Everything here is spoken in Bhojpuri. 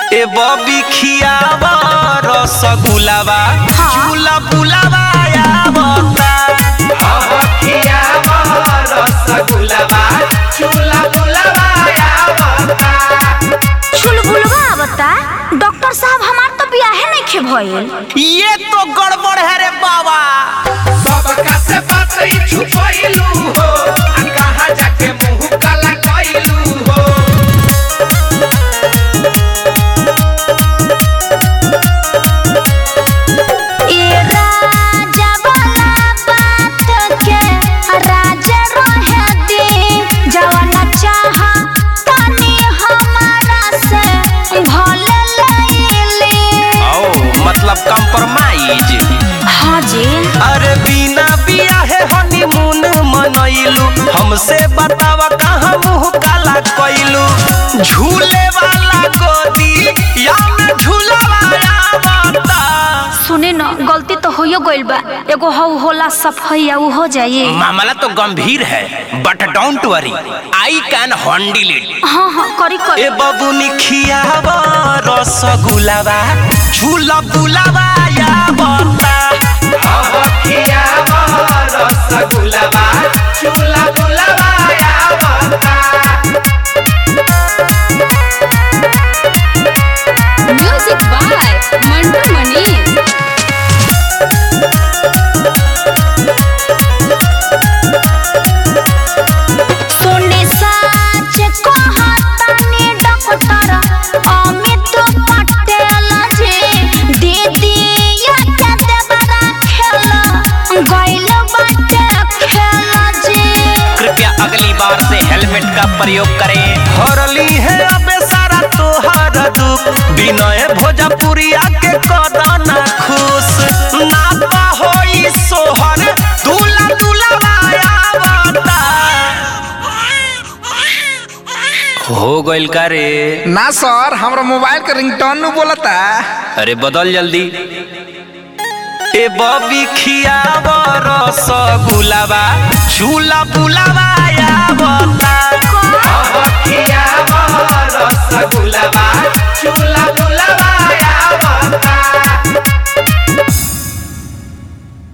ए बबी खियावा रसगुलावा झूला बुलावा आवता अब खियावा रसगुलावा झूला बुलावा आवता चुलबुलवा आवता डॉक्टर साहब हमार तो बियाहे नहीं खे भइल ये तो गड़बड़ है रे बाबा सबका से बात ही छुपैलू हो आ कहाँ जाके मुंह काला कैलू हो ए राजा वाला बात के राजा रहे दे जवाना चाह तनी हमारा से भले लैली ओ मतलब कंप्रोमाइज हाँ जी अरे बिना बियाहे हनीमून मनैलू हमसे बतावा कहाँ मुंह काला कैलू झूले वाला गोदी या में झूलावा आवता सुने न गलती तो होयो गइल बा एगो हौ होला सफैया उ हो जाई मामला तो गंभीर है but don't worry I can handle it हाँ हाँ करी करी ए बबुनी खियावा रसगुलावा झूला बुलावा या बता अब खियावा रसगुलावा झूला बुलावा या बता म्यूजिक बाय मंटू मनीष सुने साच कहतानी डॉक्टर अमित पटेल जी दीदी या के देवरा खेल गइल बाटे खेल जी कृपया अगली बार से हेलमेट का प्रयोग करें हरली है अबे सारा तोहर दुख विनय भोजपुरिया के करना खुश नाता होई सोहर दूला दूला आवता हो गइल का रे ना सर हमरा मोबाइल के रिंगटोन नु बोलता अरे बदल जल्दी ए बबी खियावा रसगुलावा झूला बुलावा आवता